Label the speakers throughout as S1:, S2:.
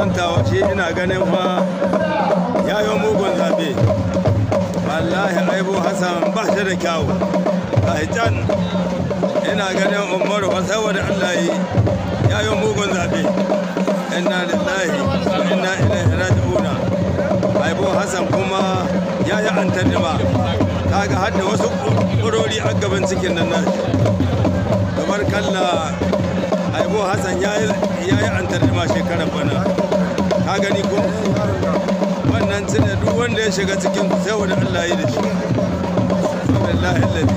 S1: santawa shi ina ganin fa ya yi mugun zaɓe wallahi aibu hassan ba shi da kyawu a can ina ganin umaru ba saboda allah yi ya yi mugun zaɓe inna lillahi wa inna ilaihi raji'una aibu hassan kuma ya yi antanima kaga hadda wasu ƙurori a gaban cikin nan nashi kamar kalla aibu hassan ya yi antanima shekarar bana ka gani ko wannan cire duk wanda ya shiga cikin sai wani allah yi da shi billahi ladi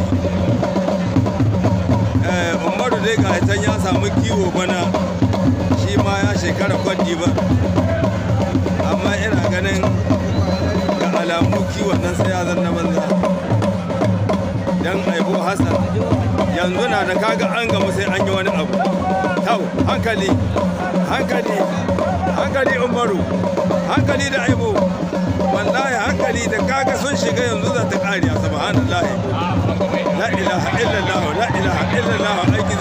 S1: umaru dai ga hitan ya samu kiwo bana shi ma ya shekara kwaddi ba amma ina ganin ga alamu kiwon nan sai ya zanna banza dan aibu hassan yanzu na da kaga an gamu sai an yi wani abu tau hankali hankali hankali umaru hankali da aibu wallahi hankali da kaga sun shiga yanzu za ta kariya subhanallahi la ilaha illallah la ilaha illallah aiki